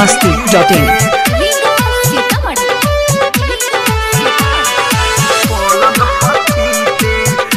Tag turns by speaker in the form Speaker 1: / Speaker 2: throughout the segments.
Speaker 1: Masti dot in
Speaker 2: Riga Sitamarhi
Speaker 3: पलंग पतीते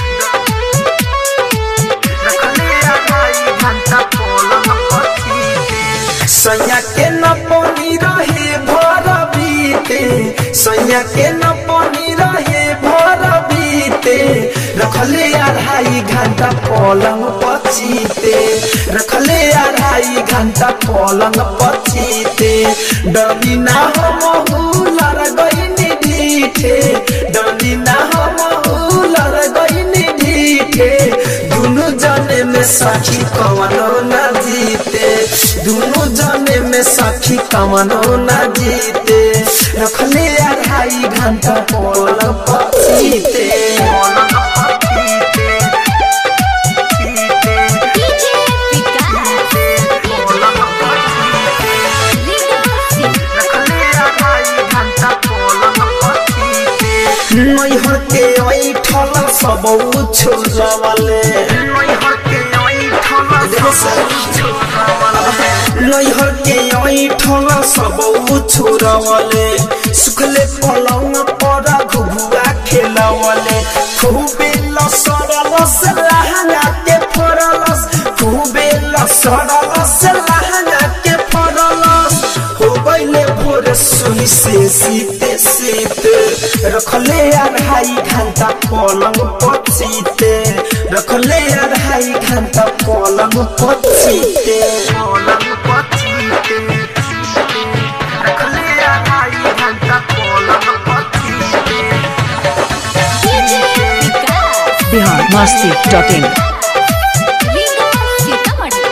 Speaker 3: रखले आगाई घंटा पलंग पतीते सैया के न पानी रहे भर बीते सैया के न पानी रहे भर बीते रखले अढ़ाई घंटा पलंग पचीते रखले अढ़ाई घंटा पलंग पचीते डरी ना हम लड़ गई ढीठे डरी ना हम लड़ गई ढीठे दुनु जने में सखी कवनो न जीते दुनु जने में सखी कवनो न जीते रखले अढ़ाई घंटा पलंग पचीते
Speaker 2: डीजे विकास रीगा
Speaker 3: नैहर के ऐठल सब छोड़वले नैहर के ऐठल सब छोड़वले सुखले पलंग पर घुघुआ खेलवले खूबे लसरलस लहंगा के फरलस खूबे लसरलस लहंगा के फरलस हो गईले भोर सुई से सीते सीते रखले अढ़ाई घंटा पलंग पचीते रखले अढ़ाई घंटा पलंग पचीते पलंग पचीते रखले अढ़ाई घंटा पलंग पचीते
Speaker 2: DJ Vikas
Speaker 1: Bihar Masti dot in
Speaker 2: Riga Sitamarhi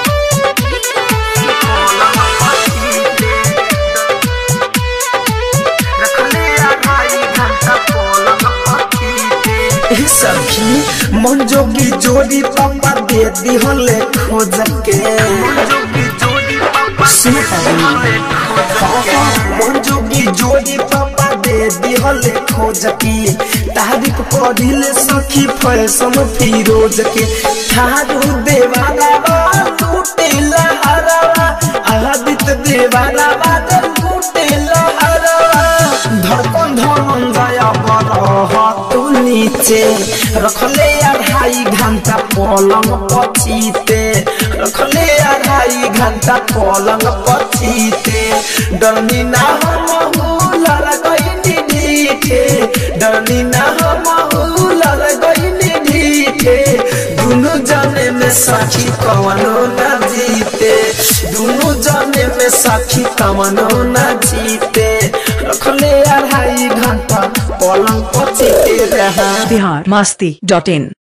Speaker 3: ए सखी मन जोगी जोड़ी पापा दे दिहले खोज के सुन पाबी मन जोगी जोड़ी पापा दे दिहले खोज के तारीफ पढ़िले सखी फैशन फिरोज के थारू देवाला लूटे लहरवा आदित्य देवाला लूटे लहरवा धड़कन धमन जाया बरह तू नीचे रखले अढ़ाई घंटा पलंग पचीते रखले अढ़ाई घंटा पलंग पचीते डरनी ना हम लड़ गई ढीठे डरनी ना हम लड़ गई ढीठे दुनु जने में साखी कवनो न जीते दुनु जने में साखी कवनो न जीते रखले अढ़ाई घंटा पलंग पचीते रहा
Speaker 1: बिहार मस्ती डॉट इन